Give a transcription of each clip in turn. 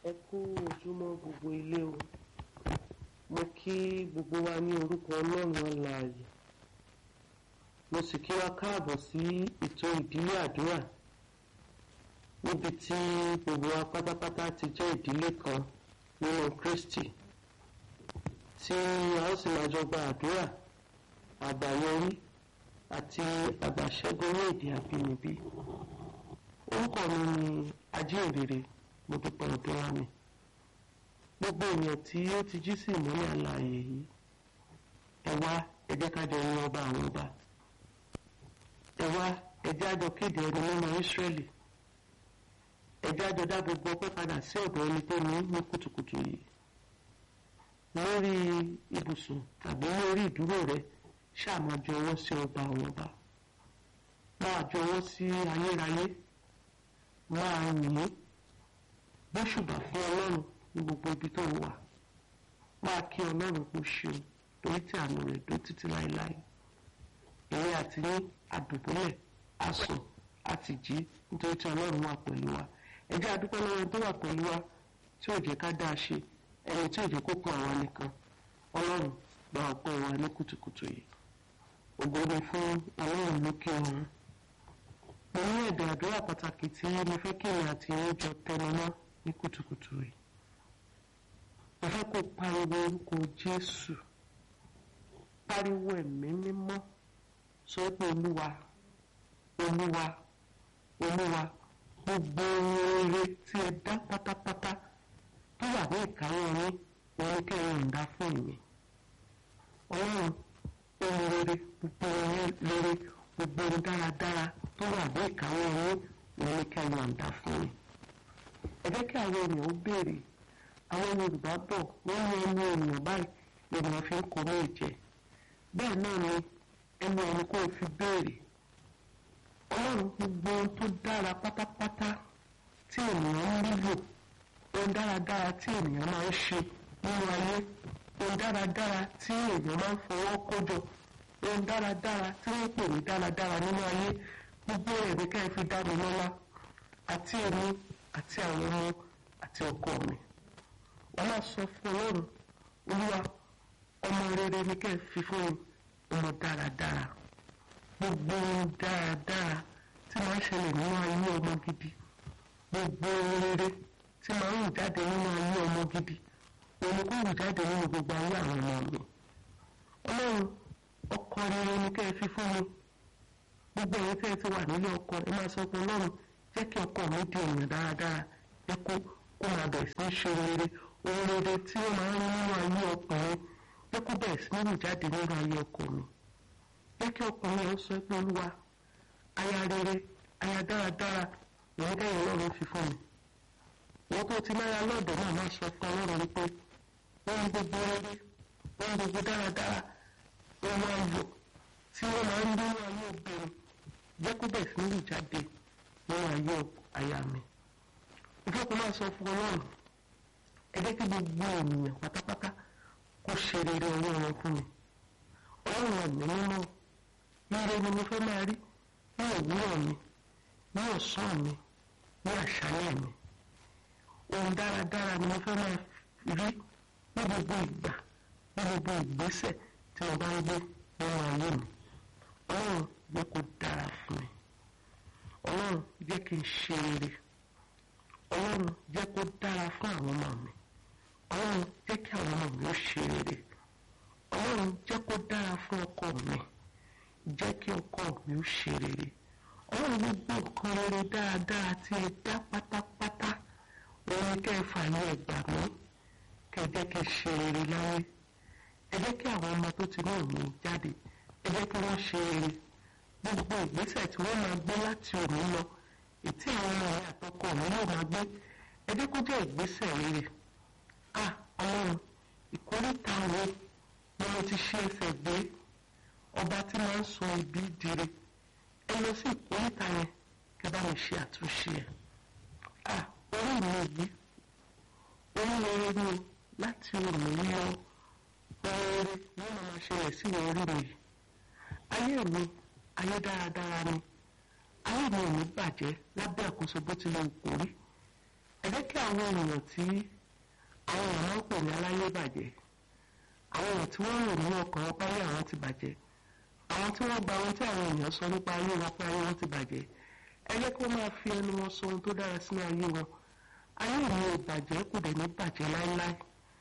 ẹ kú ojúmọ́ gbogbo ilé o mo kí gbogbo wa ní orúkọ ọlọ́run alààyè mo sì kí wa káàbọ̀ sí ètò ìdílé àdúrà níbi tí gbogbo wa pátápátá ti jẹ́ ìdílé kan nínú Kristi tí a ó sì máa jọ gba àdúrà àgbáyọrí àti àgbàṣẹ́gun ní èdè àbínibí orúkọ mi ni ajínrere mo dúpẹ́ ọdún wa mi gbogbo èèyàn tí ó ti jí sí ìmọ́lẹ̀ alààyè yìí ẹ wá ẹ jẹ́ ká jọ yin ọba àwọn ọba ẹ wá ẹ jẹ́ àjọ kéde ẹni mímọ́ Ísírẹ́lì ẹ jẹ́ àjọ dá gbogbo ọpẹ́ padà sí ọ̀dọ̀ ẹni tó ní ní kùtùkùtù yìí lórí ibùsùn tàbí lórí ìdúró rẹ ṣáà máa jọ ọwọ́ sí ọba àwọn ọba máa jọ ọwọ́ sí ayérayé máa yìn ín bóṣùbà fún ọlọ́run ní gbogbo ibi tó wà máa kí ọlọ́run kó ṣeun torí tí àánú rẹ̀ dó títí láéláé èyí àti ní àdùbúlẹ̀ àsùn àti jí nítorí tí ọlọ́run wà pẹ̀lú wa ẹ jẹ́ a dúpẹ́ lọ́wọ́ tó wà pẹ̀lú wa tí ò jẹ́ ká dáa ṣe ẹni tí ò jẹ́ kó kún àwa nìkan ọlọ́run gba ọpẹ́ wa ní kùtùkùtù yìí ògo ni fún ọlọ́run lókè ọ̀run mo ní ẹ̀dọ̀ àdúrà pàtàkì tí mo fẹ́ kí èmi àti ẹ̀yin jọ tẹnu mọ́ ní kùtùkùtù yìí mo fẹ́ kó pariwo orúkọ Jésù pariwo ẹ̀mí mímọ́ sọ pé olúwa olúwa olúwa gbogbo rere tí ẹ dá pátápátá tó wà ní ìkáwọ́ yín òun kẹrin ìdá fún mi ọlọ́run ohun rere gbogbo rere gbogbo ohun dáradára tó wà ní ìkáwọ́ yín òun kẹrin ìdá fún mi ẹ jẹ́ kí àwọn ènìyàn ó béèrè àwọn Yorùbá bọ̀ wọ́n ní ẹnu ènìyàn báyìí ènìyàn fi ń kọ́ ní ìjẹ́ bẹ́ẹ̀ náà ni ẹnu ẹni kó o fi béèrè ọlọ́run gbogbo ohun tó dára pátápátá tí ènìyàn ń nílò ohun dáradára tí ènìyàn máa ń ṣe nínú ayé ohun dáradára tí ènìyàn máa ń fọwọ́ kójọ ohun dáradára tí wọ́n pè ní dáradára nínú ayé gbogbo rẹ̀ ní ká ẹ fi dá mi lọ́lá àti èmi àti àwọn ọmọ àti ọkọ mi wọ́n máa sọ fún ọlọ́run olúwa ọmọ rere ní ká ẹ fi fún mi ọmọ dáradára gbogbo ohun dáradára tí máa ń ṣẹlẹ̀ nínú ayé ọmọ gidi gbogbo rere tí máa ń jáde nínú ayé ọmọ gidi òun kò rù jáde nínú gbogbo ayé àwọn ọmọ mi ọlọ́run ọkọ rere ní ká ẹ fi fún mi gbogbo ẹ̀yin tẹ́ ẹ ti wà nílé ọkọ ẹ máa sọ pé ọlọ́run jẹ́ kí ọkọ mi di èèyàn dáradára jẹ́ kó kó máa bẹ̀rẹ̀ sí í ṣe rere ohun rere tí ó máa ń rí nínú ayé ọkùnrin jẹ́ kó bẹ̀rẹ̀ sí ní jáde nínú ayé ọkọ mi jẹ́ kí ọkùnrin yẹn sọ pé olúwa aya rere aya dáradára ìwọ́n dẹ́yìn ọlọ́run fi fún mi wọ́n tó ti náírà lọ́dọ̀ náà máa sọ fún ọlọ́run wípé wọ́n ń gbogbo rere wọ́n ń gbogbo dáradára wọ́n máa ń lò tí wọ́n máa ń dúró ayé obìnrin jẹ́ kó bẹ̀rẹ̀ sí ní jáde nínú ayé aya mi ìfẹ́ kó máa sọ fún ọlọ́run ẹ jẹ́ kí gbogbo ènìyàn pátápátá kó ṣe rere ọwọ́ wọn fún mi ọlọ́run ẹ̀mí mímọ́ ire ni mo fẹ́ máa rí ní òwúrọ̀ mi ní ọ̀sán mi ní àṣálẹ̀ mi ohun dáradára ni mo fẹ́ máa rí ní gbogbo ìgbà ní gbogbo ìgbésẹ̀ tí mo bá ń gbé nínú ayé mi ọlọ́run jẹ́ kó dára fún mi ọlọ́run jẹ́ kí n ṣe rere ọlọ́run jẹ́ kó dára fún àwọn ọmọ mi ọlọ́run jẹ́ kí àwọn ọmọ mi ó ṣe rere ọlọ́run jẹ́ kó dára fún ọkọ mi jẹ́ kí ọkọ mi ó ṣe rere ọlọ́run gbogbo nǹkan rere dáadáa tí ẹ dá pátápátá òun kẹ́ ẹ fààyè ẹ̀gbà mí kẹ́ ẹ jẹ́ kí n ṣe rere láyé ẹ jẹ́ kí àwọn ọmọ tó ti náà mi jáde ẹ jẹ́ kí wọ́n ṣe rere gbogbo ìgbésẹ̀ tí wọ́n máa gbé láti òní lọ ètí àwọn ọmọ rẹ àtọkọ mi yóò máa gbé ẹ jẹ́ kó jẹ́ ìgbésẹ̀ rere ah ọlọ́run ìkórìtà wo ni mo ti ṣe ẹsẹ̀ gbé ọba tí máa ń sọ ibi dire ẹ lọ sí ìkórìtà yẹn kẹ́ bá mi ṣe àtúnṣe ẹ̀ ah orí mi yìí orí rere ni láti òní lọ rere ni ó máa ṣẹlẹ̀ sí orí mi yìí ayé mi ayé dáradára ni ayé mi ò ní bàjẹ́ lábẹ́ àkóso bó tilẹ̀ kò rí ẹ jẹ́ kí àwọn ènìyàn tí àwọn èèyàn máa ń pè ní aláyébàjẹ́ àwọn èèyàn tí wọ́n rò nínú ọkàn wọn páyé àwọn ti bàjẹ́ àwọn tí wọ́n gba ohun tí àwọn èèyàn sọ nípa ayé wọn pé ayé wọn ti bàjẹ́ ẹ jẹ́ kí wọ́n máa fi ẹnu wọn sọ ohun tó dára sínú ayé wọn ayé mi ò bàjẹ́ kò dẹ̀ ní bàjẹ́ láéláé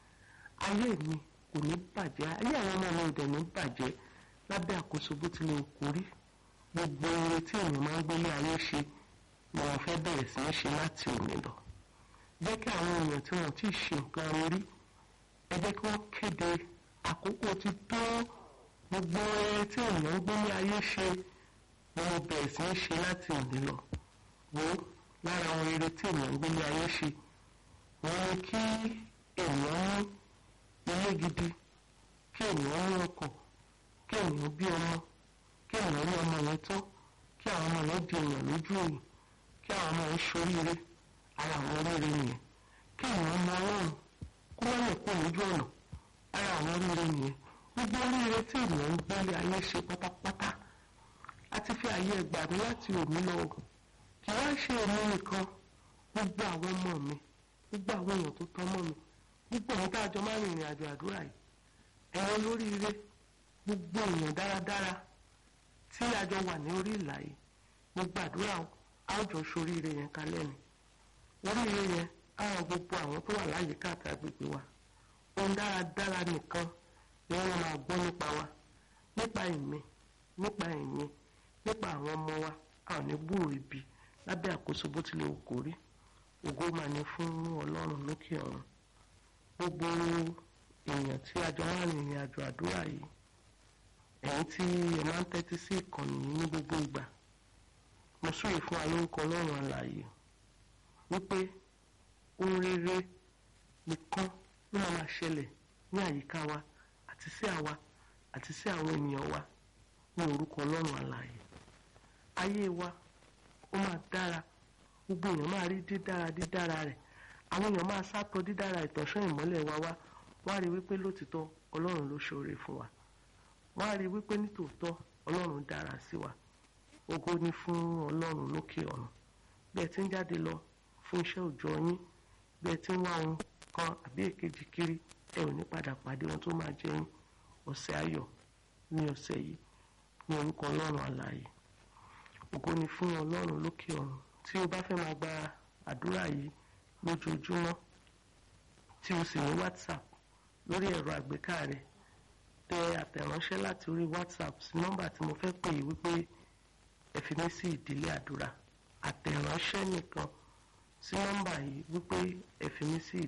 ayé mi kò ní bàjẹ́ ayé àwọn ọmọ mi ò dẹ̀ ní bàjẹ́ lábẹ́ àkóso bó tilẹ̀ kó rí gbogbo oore tí èèyàn máa ń gbélé ayé ṣe ni wọ́n fẹ́ bẹ̀rẹ̀ sí ní ṣe láti òní lọ jẹ́ kí àwọn èèyàn tí wọ́n ti ṣe nǹkan rí ẹ jẹ́ kí wọ́n kéde àkókò ti tó gbogbo oore tí èèyàn ń gbélé ayé ṣe ni wọ́n bẹ̀rẹ̀ sí ní ṣe láti òní lọ wo lára àwọn eré tí èèyàn ń gbélé ayé ṣe wọ́n ní kí èèyàn ní ilé gidi kí èèyàn ní ọkọ̀ kí èèyàn bí ọmọ kí èèyàn ní ọmọ yẹn tán kí àwọn ọmọ yẹn di èèyàn lójú òyìn kí àwọn ọmọ yẹn ṣoríire ara àwọn oríire nìyẹn kí èèyàn mọ ọlọ́run kó wọ́n lè kó lójú ọ̀nà ara àwọn oríire nìyẹn gbogbo oríire tí èèyàn ń gbélé ayé ṣe pátápátá àti fi àyè ẹgbà mi láti òní lọ kì wá ṣe èmi nìkan gbogbo àwọn ọmọ mi gbogbo àwọn èèyàn tó tọ́ mọ́ mi gbogbo àwọn tá a jọ máa ń rìnrìn àjò àdúrà yìí ẹ̀yin olóríire gbogbo èèyàn dáradára tí a jọ wà ní orí ìlà yìí mo gbàdúrà a ó jọ ṣoríire yẹn kalẹ̀ ni oríire yẹn á ràn gbogbo àwọn tó wà láyìíká àti agbègbè wa ohun dáradára nìkan ni wọ́n máa gbọ́ nípa wa nípa ìmí nípa ẹ̀yìn nípa àwọn ọmọ wa a ò ní gbúrò ibi lábẹ́ àkóso bó tilẹ̀ wù kó rí ògo máa ní fún ọlọ́run lókè ọ̀run gbogbo èèyàn tí a jọ wà rìnrìn àjò àdúrà yìí ẹ̀yin tí ẹ máa ń tẹ́tí sí ìkànnì yìí ní gbogbo ìgbà mo súre fún alórúkọ ọlọ́run alààyè wípé ohun rere nìkan ló máa máa ṣẹlẹ̀ ní àyíká wa àti sí àwa àti sí àwọn ènìyàn wa ní orúkọ ọlọ́run alààyè ayé wa ó máa dára gbogbo èèyàn máa rí dídára dídára rẹ̀ àwọn èèyàn máa sátọ dídára ìtọ́sán ìmọ́lẹ̀ wa wá wá rí wípé lótìtọ́ ọlọ́run ló ṣoore fún wa wá rí wípé nítòótọ́ ọlọ́run dára sí wa ògo ni fún ọlọ́run lókè ọ̀run bí ẹ ti ń jáde lọ fún iṣẹ́ òòjọ́ yín bí ẹ ti ń wá ohun kan àbí èkejì kiri ẹ ò ní padà pàdé ohun tó máa jẹ yín ọ̀sẹ̀ ayọ̀ ní ọ̀sẹ̀ yìí ní orúkọ ọlọ́run alààyè ògo ni fún ọlọ́run lókè ọ̀run tí o bá fẹ́ máa gba àdúrà yìí lójoojúmọ́ tí o sì ní whatsapp lórí ẹ̀rọ àgbéká rẹ tẹ àtẹ̀ránṣẹ́ láti orí whatsapp sí nọ́mbà tí mo fẹ́ pè é wípé ẹ fi mí sí ìdílé àdúrà àtẹ̀ránṣẹ́ nìkan sí nọ́mbà yìí wípé ẹ fi mí sí